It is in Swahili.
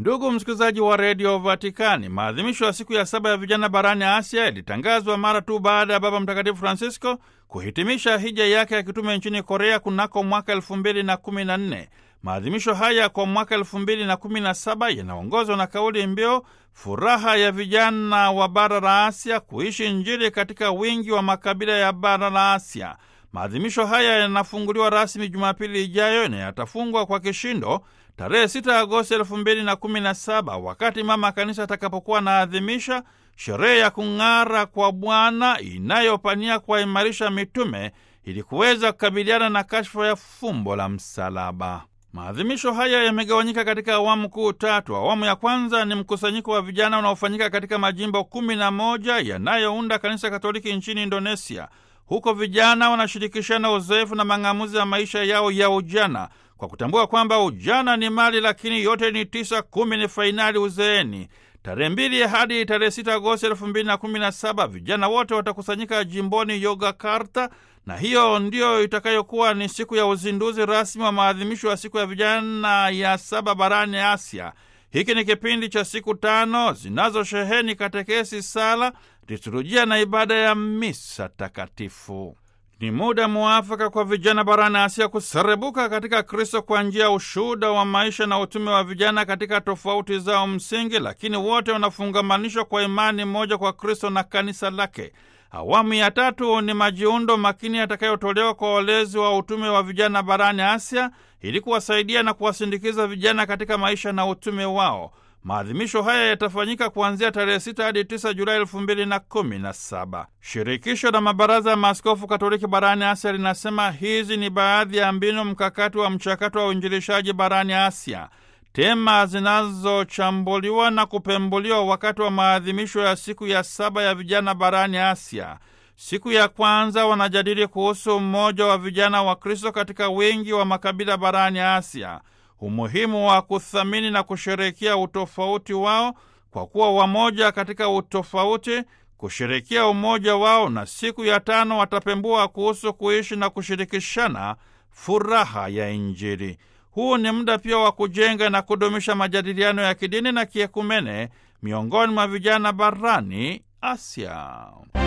Ndugu msikilizaji wa redio Vatikani, maadhimisho ya siku ya saba ya vijana barani Asia yalitangazwa mara tu baada ya Baba Mtakatifu Francisco kuhitimisha hija yake ya kitume nchini Korea kunako mwaka elfu mbili na kumi na nne. Maadhimisho haya kwa mwaka elfu mbili na kumi na saba yanaongozwa na kauli mbiu furaha ya vijana wa bara la Asia, kuishi Injili katika wingi wa makabila ya bara la Asia. Maadhimisho haya yanafunguliwa rasmi Jumapili ijayo na yatafungwa kwa kishindo tarehe 6 Agosti 2017 wakati Mama Kanisa atakapokuwa anaadhimisha sherehe ya kung'ara kwa Bwana inayopania kuwaimarisha mitume ili kuweza kukabiliana na kashfa ya fumbo la msalaba. Maadhimisho haya yamegawanyika katika awamu kuu tatu. Awamu ya kwanza ni mkusanyiko wa vijana unaofanyika katika majimbo kumi na moja yanayounda Kanisa Katoliki nchini Indonesia. Huko vijana wanashirikishana uzoefu na mang'amuzi ya maisha yao ya ujana kwa kutambua kwamba ujana ni mali, lakini yote ni tisa, kumi ni fainali uzeeni. Tarehe mbili hadi tarehe sita Agosti elfu mbili na kumi na saba vijana wote watakusanyika jimboni Yogyakarta, na hiyo ndiyo itakayokuwa ni siku ya uzinduzi rasmi wa maadhimisho ya siku ya vijana ya saba barani Asia. Hiki ni kipindi cha siku tano zinazosheheni katekesi, sala, liturujia na ibada ya misa takatifu. Ni muda muafaka kwa vijana barani Asia kuserebuka katika Kristo kwa njia ya ushuhuda wa maisha na utume wa vijana katika tofauti zao msingi, lakini wote wanafungamanishwa kwa imani moja kwa Kristo na kanisa lake. Awamu ya tatu ni majiundo makini yatakayotolewa kwa walezi wa utume wa vijana barani Asia ili kuwasaidia na kuwasindikiza vijana katika maisha na utume wao. Maadhimisho haya yatafanyika kuanzia tarehe 6 hadi 9 Julai 2017. Shirikisho la mabaraza ya maaskofu Katoliki barani Asia linasema hizi ni baadhi ya mbinu mkakati wa mchakato wa uinjilishaji barani Asia. Tema zinazochambuliwa na kupembuliwa wakati wa maadhimisho ya siku ya saba ya vijana barani Asia. Siku ya kwanza wanajadili kuhusu mmoja wa vijana wa Kristo katika wingi wa makabila barani Asia, umuhimu wa kuthamini na kusherekea utofauti wao kwa kuwa wamoja katika utofauti, kusherekea umoja wao, na siku ya tano watapembua kuhusu kuishi na kushirikishana furaha ya Injili. Huu ni muda pia wa kujenga na kudumisha majadiliano ya kidini na kiekumene miongoni mwa vijana barani Asia.